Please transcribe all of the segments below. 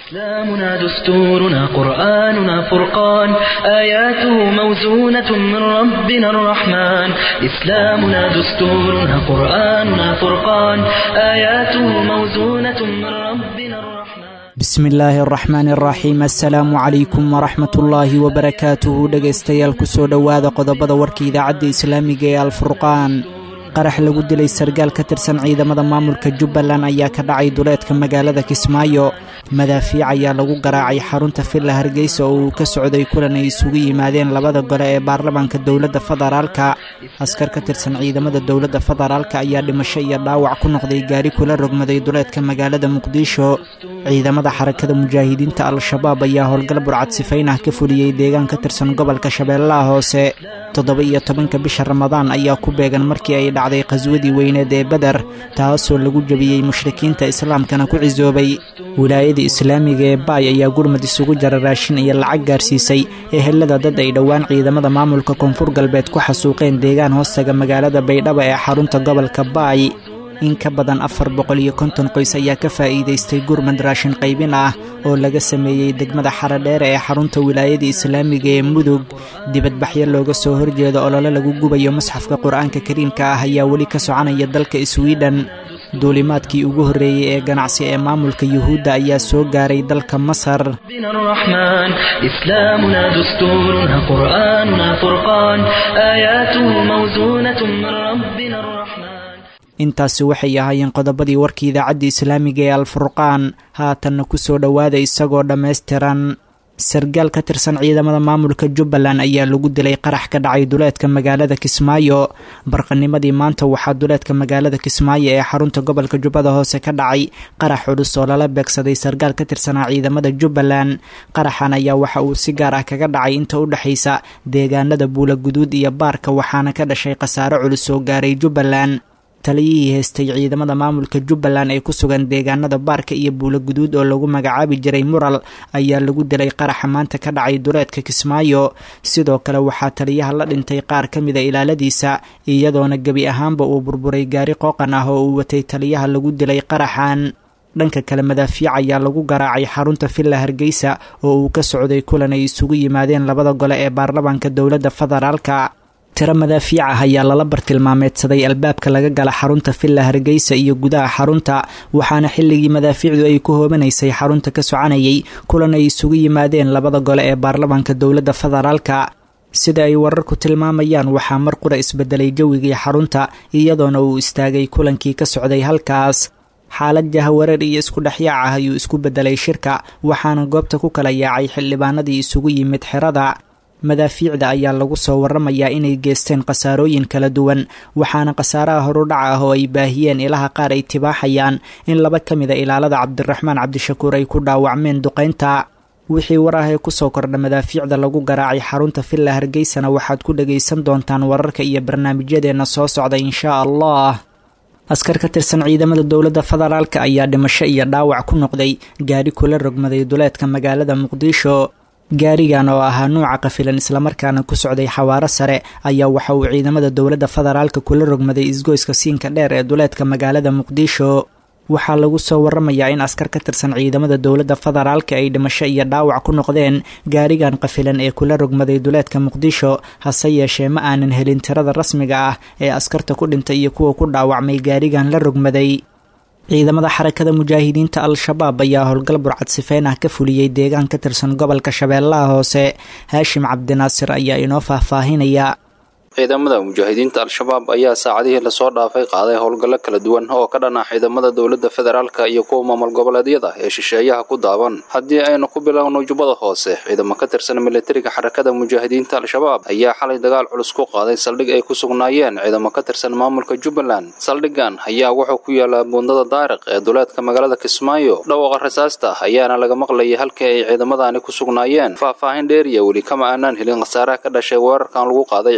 إسلامنا دستورنا قرآننا فرقان آياته موزونة من ربنا الرحمن إسلامنا دستورنا قرآننا فرقان آياته موزونة من ربنا الرحمن bismi illaahi araxmaan araxiim assalaamu calaykum waraxmat ullaahi wabarakaatuhu dhegaystayaal kusoo dhowaada qodobada warka idaacadda islaamiga ee alfurqaan qarax lagu dilay sargaal ka tirsan ciidamada maamulka jubbaland ayaa ka dhacay duleedka magaalada kismaayo madaafiic ayaa lagu garaacay xarunta villa hargeysa oo uu ka socday kulan ay isugu yimaadeen labada gole ee baarlamaanka dowladda federaalka askar ka tirsan ciidamada dowladda federaalka ayaa dhimasho iyo dhaawac ku noqday gaari kula rogmaday duleedka magaalada muqdisho ciidamada xarakada mujaahidiinta al-shabaab ayaa howlgal burcad sifayn ah ka fuliyey deegaan ka tirsan gobolka shabeellaha hoose toddoba iyo tobanka bisha ramadaan ayaa ku beegan markii ay dhacday qhaswadii weyneed ee beder taasoo lagu jebiyey mushrikiinta islaamkana ku cisoobay wilaayada islaamiga ee baay ayaa gurmad isugu jara raashin iyo lacag gaarsiisay ehelada dad ay dhowaan ciidamada maamulka koonfur galbeed ku xasuuqeen deegaan hoostaga magaalada baydhabo ee xarunta gobolka baay in ka badan afar boqol iyo konton qoys ayaa ka faa'iidaystay gurmad raashin qaybin ah oo laga sameeyey degmada xaradheere ee xarunta wilaayada islaamiga ee mudug dibadbaxyo looga soo horjeedo olole lagu gubayo musxafka qur-aanka kariimka ah ayaa weli ka soconaya dalka swiden duulimaadkii ugu horreeyey ee ganacsi ee maamulka yuhuudda ayaa soo gaaray dalka masar ربنا الرحمن إسلامنا دستورنا قرآننا فرقان آياته موزونة من ربنا الرحمن intaasi waxay ahaayeen qodobadii warkii idaacadda islaamiga ee alfurqaan haatanna ku soo dhowaada isagoo dhammaystiran sargaal ka tirsan ciidamada maamulka jubbaland ayaa lagu dilay qarax ka dhacay duleedka magaalada kismaayo barqanimadii maanta waxaa duleedka magaalada kismaayo ee xarunta gobolka jubbada hoose ka dhacay qarax culus oo lala beegsaday sargaal ka tirsanaa ciidamada jubbaland qaraxan ayaa waxa uu si gaar ah kaga dhacay inta u dhexaysa deegaanada buula guduud iyo baarka waxaana ka dhashay khasaare culus oo gaaray jubbaland taliyihii heystay ciidamada maamulka jubbaland ee ku sugan deegaanada baarka iyo buula guduud oo lagu magacaabi jiray mural ayaa lagu dilay qaraxa maanta ka dhacay duleedka kismaayo sidoo kale waxaa taliyaha la dhintay qaar ka mida ilaaladiisa iyadoona gebi ahaanba uu burburay gaari qooqan ah oo uu watay taliyaha lagu dilay qaraxan dhanka kale madaafiic ayaa lagu garaacay xarunta villa hargeysa oo uu ka socday kulan ay isugu yimaadeen labada gole ee baarlamaanka dowladda federaalka tiro madaafiic ah ayaa lala bartilmaameedsaday albaabka laga gala xarunta villa hargeysa iyo gudaha xarunta waxaana xilligii madaafiicdu ay ku hoobanaysay xarunta ka soconayay kulan ay isugu yimaadeen labada gole ee baarlamaanka dowladda federaalka sida ay wararku tilmaamayaan waxaa mar qura isbedelay jawigii xarunta iyadoona uu istaagay kulankii ka socday halkaas xaalad jahawareer iyo isku dhexyaac ah ayuu isku bedelay shirka waxaana goobta ku kala yaacay xildhibaanadii isugu yimid xerada madaafiicda ayaa lagu soo waramayaa inay geesteen khasaarooyin kala duwan waxaana khasaaraha horudhaca ah oo ay baahiyeen ilaha qaar ay tibaaxayaan in laba ka mida ilaalada cabdiraxmaan cabdishakuur ay ku dhaawacmeen duqaynta wixii war ah ee kusoo kordha madaafiicda lagu garaacay xarunta villa hargeysana waxaad ku dhagaysan doontaan wararka iyo barnaamijyadeenna soo socda inshaa allah askar ka tirsan ciidamada dowladda federaalka ayaa dhimasho iyo dhaawac ku noqday gaari kula rogmaday duleedka magaalada muqdisho gaarigan oo ahaa nuuca qafilan islamarkaana ku socday xawaaro sare ayaa waxa uu ciidamada dowladda federaalka kula rogmaday isgoyska siinka dheer ee duleedka magaalada muqdisho waxaa lagu soo waramayaa in askar ka tirsan ciidamada dowladda federaalka ay dhimasho iyo dhaawac ku noqdeen gaarigan qafilan ee kula rogmaday duleedka muqdisho hase yeeshee ma aanan helin tirada rasmiga ah ee askarta ku dhintay iyo kuwa ku dhaawacmay gaarigan la rogmaday ciidamada xarakada mujaahidiinta al-shabaab ayaa howlgal burcad sifeyn ah ka fuliyey deegaan ka tirsan gobolka shabeellaha hoose haashim cabdinaasir ayaa inoo faahfaahinaya ciidamada mujaahidiinta al-shabaab ayaa saacadihii lasoo dhaafay qaaday howlgallo kala duwan oo ka dhan ah ciidamada dowladda federaalka iyo kuwa maamul goboleedyada ee shisheeyaha ku daaban haddii aynu ku bilowno jubbada hoose ciidamo ka tirsan militariga xarakada mujaahidiinta al-shabaab ayaa xalay dagaal culus ku qaaday saldhig ay ku sugnaayeen ciidamo ka tirsan maamulka jubbaland saldhigan ayaa wuxuu ku yaalaa buundada daariq ee duleedka magaalada kismaayo dhawaqa rasaasta ayaana laga maqlayay halkii ay ciidamadaani ku sugnaayeen faahfaahin dheeriya weli kama aanaan helin khasaaraha ka dhashay weerarkan lagu qaaday ciidamada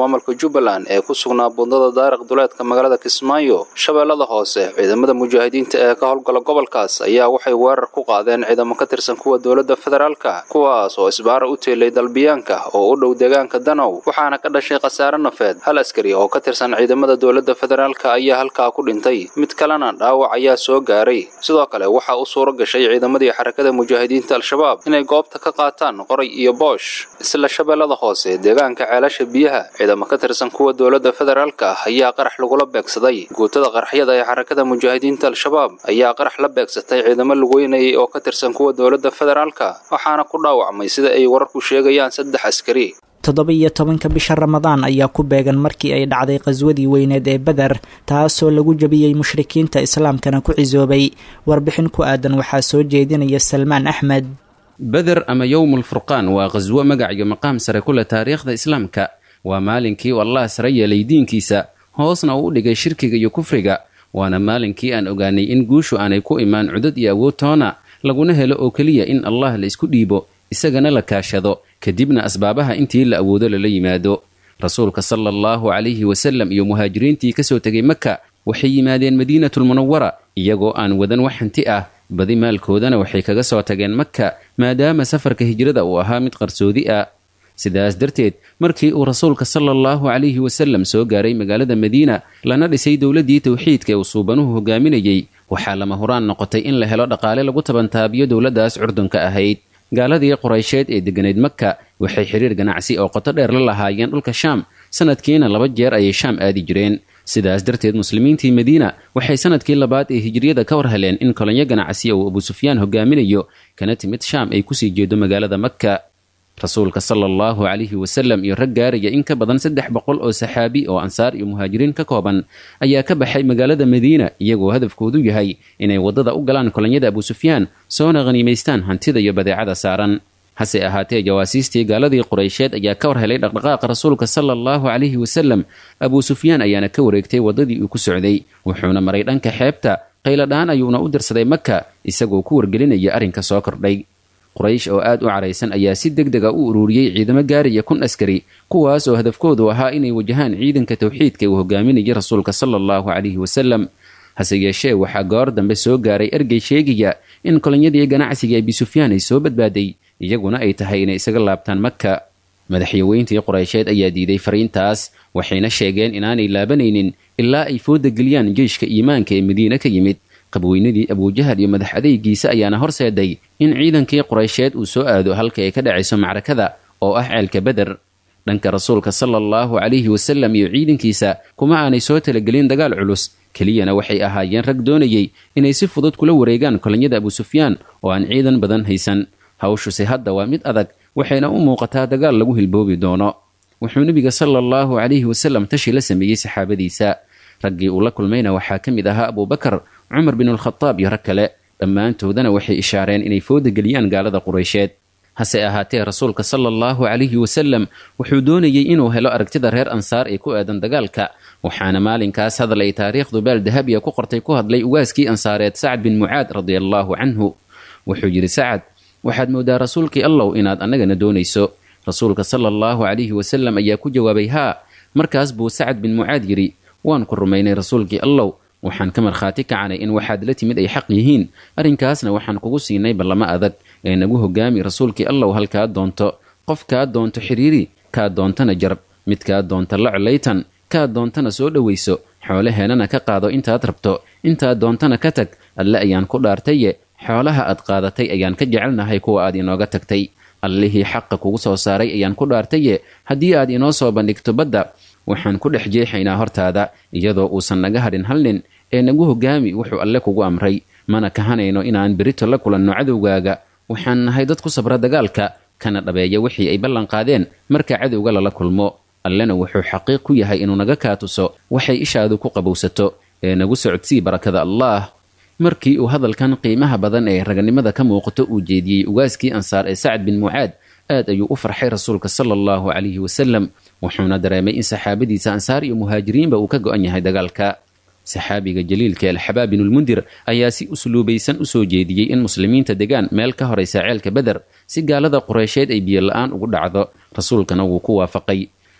maamulka jubbaland ee ku sugnaa buundada daariq duleedka magaalada kismaayo shabeellada hoose ciidamada mujaahidiinta ee ka howlgala gobolkaas ayaa waxay weerar ku qaadeen ciidamo ka tirsan kuwa dowladda federaalka kuwaas oo isbaara u teelay dalbiyaanka oo u dhow deegaanka danow waxaana ka dhashay khasaare nafeed hal askari oo ka tirsan ciidamada dowladda federaalka ayaa halkaa ku dhintay mid kalena dhaawac ayaa soo gaaray sidoo kale waxaa u suuro gashay ciidamadii xarakada mujaahidiinta al-shabaab inay goobta ka qaataan qoray iyo boosh isla shabeellada hoose deegaanka ceelasha biyaha ciidamo ka tirsan kuwa dowladda federaalka ah ayaa qarax lagula beegsaday guutada qaraxyada ee xarakada mujaahidiinta al-shabaab ayaa qarax la beegsatay ciidamo lugeynayay oo ka tirsan kuwa dowladda federaalka waxaana ku dhaawacmay sida ay wararku sheegayaan saddex askari toddoba iyo tobanka bisha ramadaan ayaa ku beegan markii ay dhacday qaswadii weyneed ee beder taasoo lagu jebiyey mushrikiinta islaamkana ku cisoobay warbixin ku aadan waxaa soo jeedinaya salmaan axmed beder ama yowmul furqaan waa qhaswo magac iyo maqaam sare ku leh taariikhda islaamka waa maalinkii uu allah sare yeelay diinkiisa hoosna uu u dhigay shirkiga iyo kufriga waana maalinkii aan ogaanay in guushu aanay ku imaan cudud iyo awood toona laguna helo oo keliya in allah la isku dhiibo isagana la kaashado kadibna asbaabaha intii la awoodo lala yimaado rasuulka sala allahu calayhi wasallam iyo muhaajiriintii ka soo tegay maka waxay yimaadeen madiinatulmunawara iyagoo aan wadan wax hanti ah badi maalkoodana waxay kaga soo tageen maka maadaama safarka hijrada uu ahaa mid qarsoodi ah sidaas darteed markii uu rasuulka sala allahu calayhi wasallam soo gaaray magaalada madiina lana dhisay dowladdii tawxiidka ee uu suubanuhu hogaaminayey waxaa lama huraan noqotay in la helo dhaqaale lagu tabantaabiyo dowladdaas curdunka ahayd gaaladii quraysheed ee degganayd maka waxay xiriir ganacsi oo qoto dheer la lahaayeen dhulka shaam sanadkiina laba jeer ayay shaam aadi jireen sidaas darteed muslimiintii madiina waxay sanadkii labaad ee hijriyada ka war heleen in kolonyo ganacsi uu abu sufyaan hogaaminayo kana timid shaam ay kusii jeedo magaalada makka rasuulka sala allahu calayhi wasallam iyo rag gaaraya in ka badan saddex boqol oo saxaabi oo ansaar iyo muhaajiriin ka kooban ayaa ka baxay magaalada madiina iyagoo hadafkoodu yahay inay waddada u galaan kolonyada abu sufyaan soona khaniimaystaan hantida iyo badeecada saaran hase ahaatee jawaasiistii gaaladii quraysheed ayaa ka war helay dhaqdhaqaaqa rasuulka sala allahu calayhi wasallam abuu sufyaan ayaana ka wareegtay waddadii uu ku socday wuxuuna maray dhanka xeebta qayladhaan ayuuna u dirsaday maka isagoo ku wargelinaya arrinka soo kordhay quraysh oo aad u caraysan ayaa si deg dega u ururiyey ciidamo gaaraya kun askari kuwaas oo hadafkoodu ahaa inay wajahaan ciidanka tawxiidka uu hogaaminayay rasuulka sala allahu calayhi wasallam hase yeeshee waxaa goor dambe soo gaaray ergey sheegaya in kolonyadii ganacsiga abi sufyaan ay soo badbaaday iyaguna ay tahay inay isaga laabtaan maka madaxyaweyntii quraysheed ayaa diiday fariintaas waxayna sheegeen inaanay laabanaynin ilaa ay fooda geliyaan jeyshka iimaanka ee madiine ka yimid qabweynadii abujahal iyo madax adeygiisa ayaana horseeday in ciidankii quraysheed uu soo aado halka ay ka dhacayso macrakada oo ah ceelka beder dhanka rasuulka sala allahu calayhi wasallam iyo ciidankiisa kuma aanay soo talagelin dagaal culus keliyana waxay ahaayeen rag doonayey inay si fudud kula wareegaan kolonyada abu sufyaan oo aan ciidan badan haysan hawshuse hadda waa mid adag waxayna u muuqataa dagaal lagu hilboobi doono wuxuu nebiga sala allahu calayhi wasallam tashi la sameeyey saxaabadiisa raggii uu la kulmayna waxaa ka mid ahaa abuubakar cumar binulkhadaab iyo rag kale dhammaantoodana waxay ishaareen inay fooda geliyaan gaalada quraysheed hase ahaatee rasuulka sala allahu calayhi wasallam wuxuu doonayey inuu helo aragtida reer ansaar ee ku aadan dagaalka waxaana maalinkaas hadal ay taariikhdu baal dahabiya ku qortay ku hadlay ugaaskii ansaareed sacad bin mucaad radia allaahu canhu wuxuu yidhi sacad waxaad moodaa rasuulkii allow inaad annagana doonayso rasuulka sala allahu calayhi wasallam ayaa ku jawaabay haa markaas buu sacad bin mucaad yidhi waan ku rumaynay rasuulkii allow waxaan ka markhaati kacanay in waxaad la timid ay xaq yihiin arrinkaasna waxaan kugu siinay ballamo adag ee nagu hogaami rasuulkii allow halkaa doonto qof kaa doonto xidhiiri kaa doontana jarb midkaa doonta la colaytan kaa doontana soo dhowayso xoolaheennana ka qaado intaad rabto intaad doontana ka tag alle ayaan ku dhaartaye xoolaha aad qaadatay ayaan ka jecelnahay kuwa aad inooga tagtay allihii xaqa kugu soo saaray ayaan ku dhaartaye haddii aad inoo soo bandhigto badda waxaan ku dhex jeexaynaa hortaada iyadoo uusan naga hadhin hal nin ee nagu hogaami wuxuu alle kugu amray mana kahanayno inaan berito la kulanno cadowgaaga waxaan nahay dad ku sabra dagaalka kana dhabeeya wixii ay ballan qaadeen marka cadowga lala kulmo allena wuxuu xaqiiq ku yahay inuu naga kaatuso waxay ishaadu ku qabowsato ee nagu socodsii barakada allaah markii uu hadalkan qiimaha badan ee raganimada ka muuqato uu jeediyey ugaaskii ansaar ee sacad bin mucaad aad ayuu u farxay rasuulka sala allahu calayhi wasalam wuxuuna dareemay in saxaabadiisa ansaar iyo muhaajiriinba uu ka go-an yahay dagaalka saxaabiga jaliilka alxabaab binulmundir ayaa si usluubaysan u soo jeediyey in muslimiinta degaan meel ka horaysa ceelka beder si gaalada qureysheed ay biyo la-aan ugu dhacdo rasuulkana wuu ku waafaqay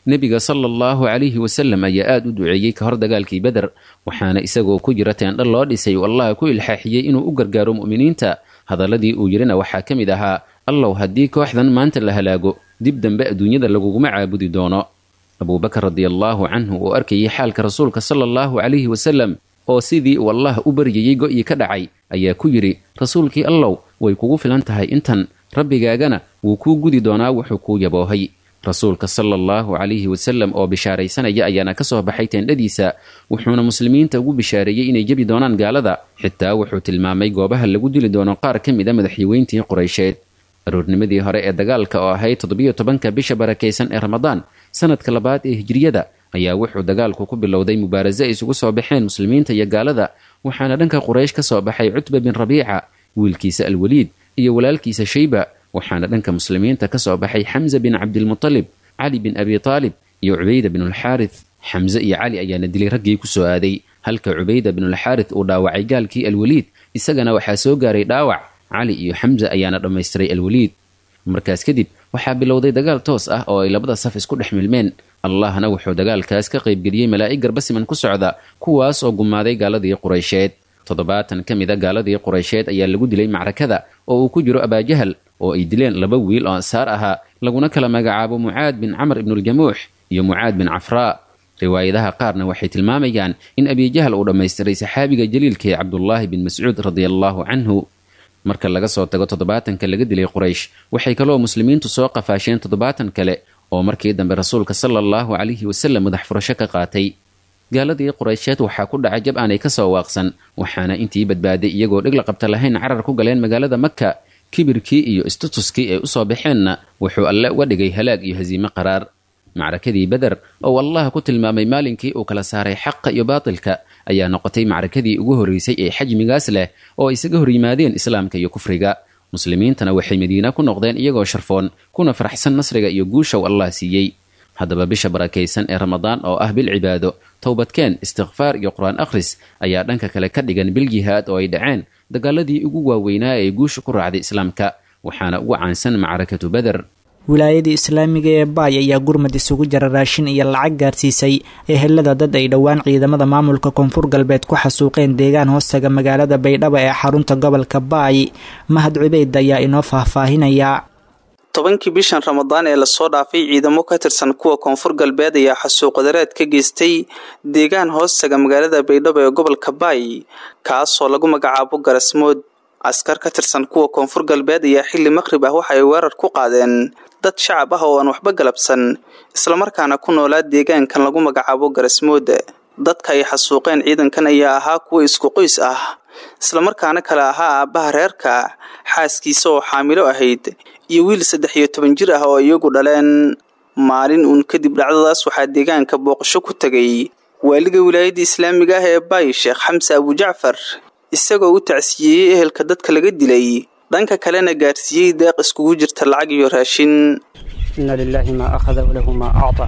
nebiga sala allahu calayhi wasalam ayaa aad u duceeyey ka hor dagaalkii beder waxaana isagoo ku jira teendha loo dhisay uu allah ku ilxaaxiyey inuu u gargaaro mu'miniinta hadalladii uu yidhina waxaa ka mid ahaa allow haddii kooxdan maanta la halaago dib dambe adduunyada laguguma caabudi doono abuubakar radiallaahu canhu oo arkayay xaalka rasuulka sala allahu calayhi wasalam oo sidii uu allah u baryayey go'ii ka dhacay ayaa ku yidhi rasuulkii allow way kugu filan tahay intan rabbigaagana wuu kuu gudi doonaa wuxuu kuu yaboohay rasuulka sala allahu calayhi wasalam oo bishaaraysanaya ayaana ka soo baxay teendhadiisa wuxuuna muslimiinta ugu bishaareeyey inay jebi doonaan gaalada xitaa wuxuu tilmaamay goobaha lagu dili doono qaar ka mid a madaxyaweyntii quraysheed aroornimadii hore ee dagaalka oo ahayd toddobiyo tobanka bisha barakaysan ee ramadaan sanadka labaad ee hijriyada ayaa wuxuu dagaalku ku bilowday mubaarase ay isugu soo baxeen muslimiinta iyo gaalada waxaana dhanka quraysh ka soo baxay cutba bin rabiica wiilkiisa alweliid iyo walaalkiisa shayba waxaana dhanka muslimiinta ka soo baxay xamza bin cabdilmutalib cali bin abi taalib iyo cubayda binulxaarith xamse iyo cali ayaana dilay raggii ku soo aaday halka cubayda binulxaarith uu dhaawacay gaalkii alweliid isagana waxaa soo gaaray dhaawac cali iyo xamse ayaana dhammaystiray alweliid markaas kadib waxaa bilowday dagaal toos ah oo ay labada saf isku dhex milmeen allahna wuxuu dagaalkaas ka qaybgeliyey malaa'ig garbasiman ku socda kuwaas oo gumaaday gaaladii quraysheed toddobaatan ka mid a gaaladii quraysheed ayaa lagu dilay macrakada oo uu ku jiro abaajahal oo ay dileen laba wiil oo ansaar ahaa laguna kala magacaabo mucaad bin camr ibnuljamuux iyo mucaad bin cafraa riwaayadaha qaarna waxay tilmaamayaan in abijahal uu dhammaystiray saxaabiga jaliilkaee cabdullaahi bin mascuud radiallaahu canhu marka laga soo tago toddobaatanka laga dilay quraysh waxay kaloo muslimiintu soo qafaasheen toddobaatan kale oo markii dambe rasuulka sala allahu calayhi wasalam madax furasho ka qaatay gaaladii quraysheed waxaa ku dhacay jab aanay ka soo waaqsan waxaana intii badbaaday iyagoo dhig la qabta lahayn carar ku galeen magaalada maka kibirkii iyo istutuskii ay u soo baxeenna wuxuu alle uga dhigay halaag iyo hasiime qaraar macrakadii beder oo allah ku tilmaamay maalinkii uu kala saaray xaqa iyo baatilka ayaa noqotay macrakadii ugu horraysay ee xajmigaas leh oo ay isaga horyimaadeen islaamka iyo kufriga muslimiintana waxay madiina ku noqdeen iyagoo sharfoon kuna faraxsan nasriga iyo guushaw allah siiyey haddaba bisha barakaysan ee ramadaan oo ah bil cibaado towbadkeen istikfaar iyo qur-aan akhris ayaa dhanka kale ka dhigan bil jihaad oo ay dhaceen dagaaladii ugu waaweynaa ee guusha ku raacday islaamka waxaana ugu caansan macrakatu beder wilaayadii islaamiga ee baay ayaa gurmad isugu jira raashin iyo lacag gaarsiisay ehelada dad ay dhowaan ciidamada maamulka koonfur galbeed ku xasuuqeen deegaan hoostaga magaalada baydhabo ee xarunta gobolka baay mahad cubeyd ayaa inoo faahfaahinaya tobankii bishan ramadaan ee lasoo dhaafay ciidamo ka tirsan kuwa koonfur galbeed ayaa xasuuqadareed ka geystay deegaan hoostaga magaalada baydhabo ee gobolka baay kaasoo lagu magacaabo garasmood askar ka tirsan kuwa koonfur galbeed ayaa xilli maqrib ah waxa ay weerar ku qaadeen dad shacab ah oo aan waxba galabsan islamarkaana ku noolaa deegaankan lagu magacaabo garasmood dadka ay xasuuqeen ciidankan ayaa ahaa kuwa isku qoys ah islamarkaana kale ahaa aabbaha reerka xaaskiisa oo xaamilo ahayd iyo wiil saddex iyo toban jir ah oo iyagu dhaleen maalin uun kadib dhacdadaas waxaa deegaanka booqasho ku tegay waaliga wilaayadda islaamiga ah ee baay sheekh xamse abujacfar isagoo u tacsiyeeyey ehelka dadka laga dilay dhanka kalena gaarsiiyey deeq iskugu jirta lacag iyo raashin ina lilaahi maa akhada walahu maa acطa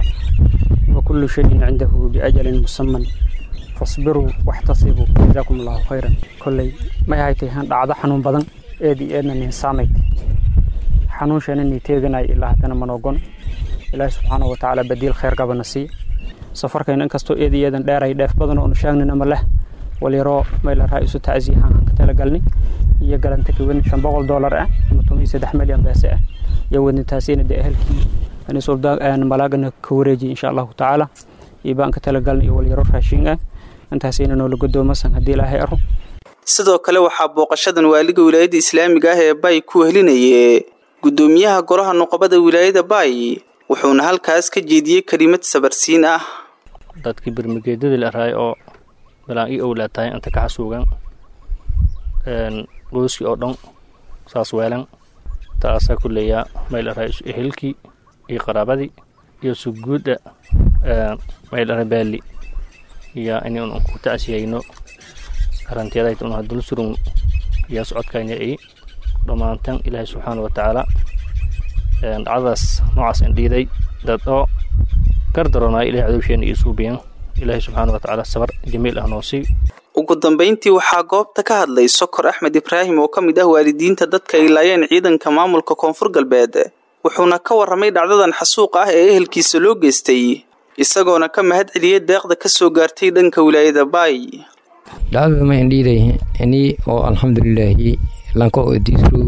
wa kullu shayin cindahu biajalin musaman fasbiruu waxtasibuu jazaakum allahu khayran kolley may haytay han dhacdo xanuun badan eed iyo eedna nin saamayd xanuunsheena nii teeganay ilaa haddana manoogon ilaahi subxaanahu wa tacaala badiil khayr qabana siiya safarkayna inkastoo eed iyo eedan dheeray dheef badan oonu sheegnin ama leh walyaroo maylaraa isu tacsiyahaan ka talagalnay iyo galanta kawen shan boqol doolar ah ama toban iyo saddex milyan beese ah iyo wadintaasina dee ehelkii malaagana ka wareejiy insha allahu tacaala iyo baan ka talagalnay iyo walyaro raashin ah intaasina noola godoomasan haddii ilaahay aro sidoo kale waxaa booqashadan waaliga wilaayadda islaamiga ah ee baay ku helinaye guddoomiyaha golaha nuqabada wilaayada baay wuxuuna halkaas ka jeediyey kelimad sabarsiin ah dadkii bermageedadii la raay oo balaan ii owlaa tahay inta ka xasuugan qoyskii oo dhan saas weelan taasaa ku leeyaa mayl araa ehelkii iyo qaraabadii iyo suguudda mayl ara baali iyo inun ku tacsiyayno arantiyadayd un hadul surun iyo socodkayna ay dhammaantan ilaahay subxaana wa tacaala dhacdadaas noocaas indhiiday dad oo gardaroonaayo ilahay cadowsheena iyo suubiyan ilaahay subxaana wa tacaala sabar jamiil ah noo sii ugu dambayntii waxaa goobta ka hadlay sokor axmed ibraahim oo ka mid ah waalidiinta dadka ay laayeen ciidanka maamulka koonfur galbeed wuxuuna ka warramay dhacdadan xasuuqa ah ee ehelkiisa loo geystay isagoona ka mahad celiyey deeqda ka soo gaartay dhanka wilaayada baay dhacdada ma indhiiday ini oo alxamdulilaahi lanka oo diisrow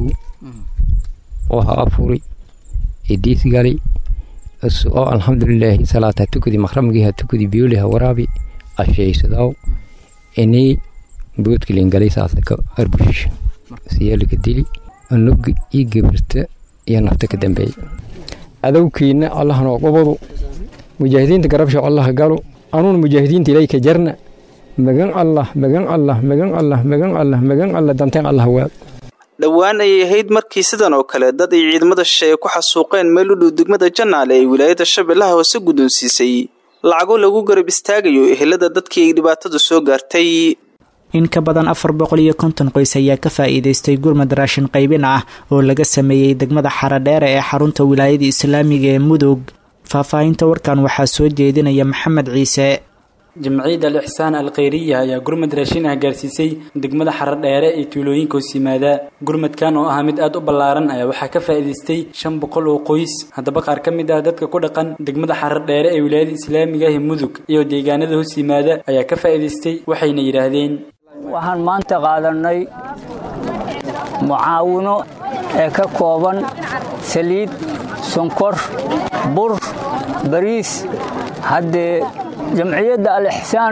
oo ha afuri idiis gali oo alxamdulilaahi salaata tukudi maqramgii ha tukudi biyoli ha waraabi ashaysadaaw ini boodkilin galay saasa ka arbushish siyaalika dili anuga ii gabirta iyo nafta ka dambeey adowkiina allah noo qobadu mujaahidiinta garabsha allah galo anuun mujaahidiinta ilayka jarna magan allah magan allah magan allah magan allah magan allah danteen allah waad dhowaan ayay ahayd markii sidan oo kale dad ay ciidamada shisheeye ku xasuuqeen meel u dhow degmada janaale ee wilaayada shabeellaha hoose guddoonsiisay lacago lagu garab istaagayo ehelada dadkii ay dhibaatadu soo gaartay in ka badan afar boqol iyo konton qoys ayaa ka faa'iidaystay gurmad raashin qaybin ah oo laga sameeyey degmada xaradheere ee xarunta wilaayada islaamiga ee mudug faahfaahinta warkan waxaa soo jeedinaya maxamed ciise jamciyadda alixsaan alkhayriya ayaa gurmad raashin ah gaarsiisay degmada xaradheere ee tuulooyinka hoos yimaada gurmadkan oo ah mid aad u ballaaran ayaa waxaa ka faa'iidaystay shan boqol oo qoys haddaba qaar ka mid ah dadka ku dhaqan degmada xaradheere ee wilaayada islaamiga ah mudug iyo deegaanada hoos yimaada ayaa ka faa'iidaystay waxayna yidhaahdeen waxaan maanta qaadanay mucaawino ee ka kooban saliid sonkor bur bariis haddee jamciyadda al-ixsaan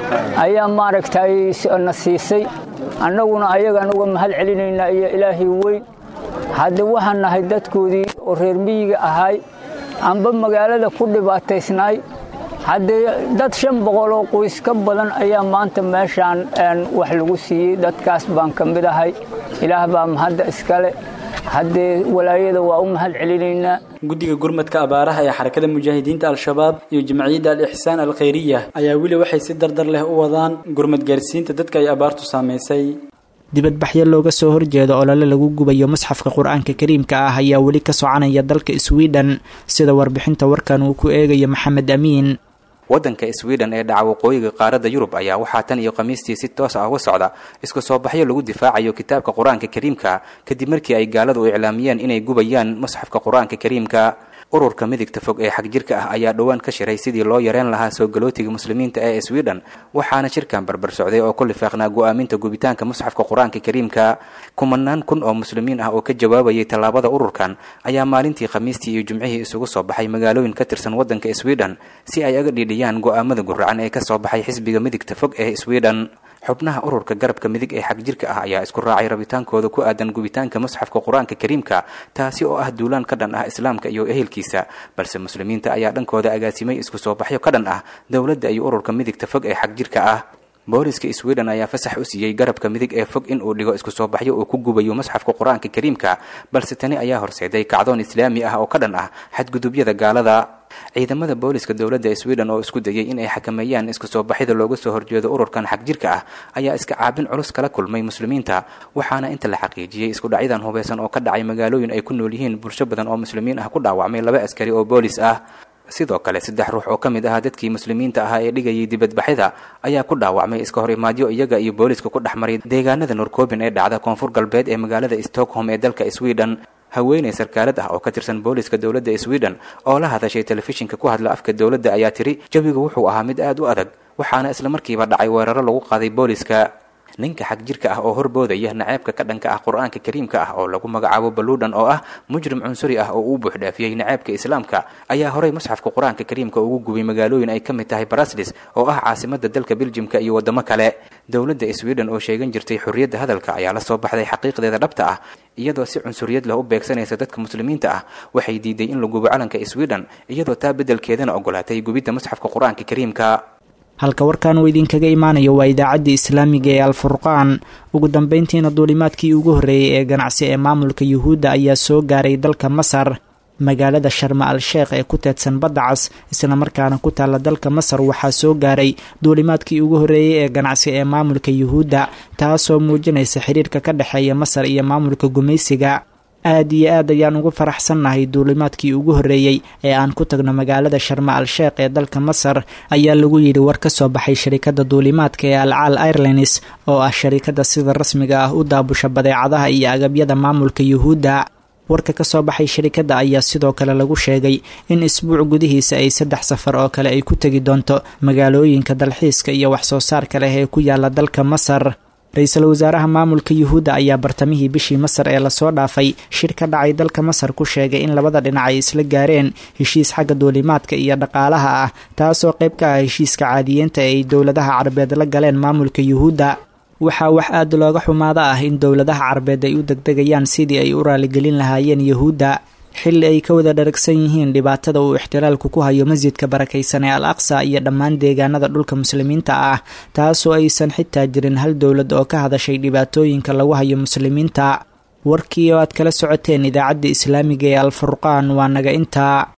ayaa maaragtay na siisay annaguna ayagaan uga mahad celinaynaa iyo ilaahay weyn hadde waxaan nahay dadkoodii oo reer miyiga ahay amba magaalada ku dhibaataysnaay haddee dad shan boqol oo qoys ka badan ayaa maanta meeshaan wax lagu siiyey dadkaas baan ka mid ahay ilaah baa mahadda iskale haddee walaayada waa u mahad celinaynaa guddiga gurmadka abaaraha ee xarakada mujaahidiinta al-shabaab iyo jamciyadda al-ixsaan alkhayriya ayaa weli waxay si dardar leh u wadaan gurmad gaarsiinta dadka ay abaartu saamaysay dibadbaxyo looga soo horjeedo olole lagu gubayo musxafka qur-aanka kariimka ah ayaa weli ka soconaya dalka sweden sida warbixinta warkan uu ku eegayo maxamed amiin waddanka sweden ee dhaca waqooyiga qaaradda yurub ayaa waxaa tan iyo khamiistii si toos ah uga socda isku soo baxyo lagu difaacayo kitaabka qur-aanka kariimka kadib markii ay gaaladu u iclaamiyeen inay gubayaan musxafka qur-aanka kariimka ururka midigta fog ee xagjirka ah ayaa dhowaan ka shiray sidii loo yareen lahaa soo galootiga muslimiinta ee sweden waxaana shirkan barbar socday oo ku lifaaqnaa go-aaminta gubitaanka musxafka qur-aanka kariimka kumanaan kun oo muslimiin ah oo ka jawaabayay tallaabada ururkan ayaa maalintii khamiistii iyo jimcihii isugu soo baxay magaalooyin ka tirsan waddanka sweden si ay aga dhiidhiyaan go-aamada guracan ee kasoo baxay xisbiga midigta fog ee sweden xubnaha ururka garabka midig ee xagjirka ah ayaa isku raacay rabitaankooda ku aadan gubitaanka musxafka qur-aanka kariimka taasi oo ah duulaan ka dhan ah islaamka iyo ehelkiisa balse muslimiinta ayaa dhankooda agaasimay isku soo baxyo ka dhan ah dowladda iyo ururka midigta fog ee xagjirka ah booliska sweden ayaa fasax u siiyey garabka midig ee fog in uu dhigo isku soo baxyo uu ku gubayo musxafka qur-aanka kariimka balse tani ayaa horseeday kacdoon islaami ah oo ka dhan ah xadgudubyada gaalada ciidamada booliska dowladda sweden oo isku dayay in ay xakameeyaan isku soo baxyada looga soo horjeedo ururkan xagjirka ah ayaa iska caabin culus kala kulmay muslimiinta waxaana inta la xaqiijiyey isku dhacyadan hubeysan oo ka dhacay magaalooyin ay ku nool yihiin bulsho badan oo muslimiin ah ku dhaawacmay laba askari oo boolis ah sidoo kale saddex ruux oo ka mid ahaa dadkii muslimiinta ahaa ee dhigayay dibadbaxyada ayaa ku dhaawacmay iska hor imaadyo iyaga iyo booliska ku dhex maray deegaanada norkobin ee dhacda koonfur galbeed ee magaalada stockholm ee dalka sweden haweeney sarkaalad ah oo ka tirsan booliska dowladda sweden oo la hadashay telefishinka ku hadla afka dowladda ayaa tiri jawigu wuxuu ahaa mid aad u adag waxaana islamarkiiba dhacay weeraro lagu qaaday booliska ninka xag jirka ah oo horboodaya naceebka ka dhanka ah qur-aanka kariimka ah oo lagu magacaabo baluudhan oo ah mujrim cunsuri ah oo uu buuxdhaafiyey naceebka islaamka ayaa horey musxafka qur-aanka kariimka ugu gubay magaalooyin ay ka mid tahay baraslis oo ah caasimada dalka beljimka iyo wadamo kale dowladda sweden oo sheegan jirtay xorriyadda hadalka ayaa la soo baxday xaqiiqdeeda dhabta ah iyadoo si cunsuriyad leh u beegsanaysa dadka muslimiinta ah waxay diiday in la gubo calanka sweden iyadoo taa beddelkeedana ogolaatay gubidda musxafka qur-aanka kariimka halka warkan uu idinkaga imaanayo waa idaacaddii islaamiga ee alfurqaan ugu dambeyntiina duulimaadkii ugu horreeyey ee ganacsi ee maamulka yuhuudda ayaa soo gaaray dalka masar magaalada sharma al sheekh ee ku teedsan badda cas islamarkaana ku taalla dalka masar waxaa soo gaaray duulimaadkii ugu horreeyey ee ganacsi ee maamulka yuhuudda taasoo muujinaysa xiriirka ka dhexeeya masar iyo maamulka gumaysiga aad iyo aad ayaan ugu faraxsannahay duulimaadkii ugu horreeyey ee aan ku tagno magaalada sharma al sheekh ee dalka masar ayaa lagu yidhi war ka soo baxay sharikadda duulimaadka ee alcaal airlines oo ah sharikadda sida rasmiga ah u daabusha badeecadaha iyo agabyada maamulka yuhuudda warka ka soo baxay shirikadda ayaa sidoo kale lagu sheegay in isbuuc gudihiisa ay saddex safar oo kale ay ku tegi doonto magaalooyinka dalxiiska iyo waxsoo saarka leh ee ku yaala dalka masar ra-iisul wasaaraha maamulka yuhuudda ayaa bartamihii bishii masar ee lasoo dhaafay shir ka dhacay dalka masar ku sheegay in labada dhinac ay isla gaareen heshiis xagga duulimaadka iyo dhaqaalaha ah taasoo qayb ka ah heshiiska caadiyeenta ee ay dowladaha carabeed la galeen maamulka yuhuudda waxaa wax aad looga xumaada ah in dowladaha carabeed ay u degdegayaan sidii ay u raaligelin lahaayeen yuhuudda xilli ay ka wada dharagsan yihiin dhibaatada uu ixtilaalku ku hayo masjidka barakaysan ee al aqsa iyo dhammaan deegaanada dhulka muslimiinta ah taasoo aysan xitaa jirin hal dowlad oo ka hadashay dhibaatooyinka lagu hayo muslimiinta warkii oo aad kala socoteen idaacadda islaamiga ee alfurqaan waa naga intaa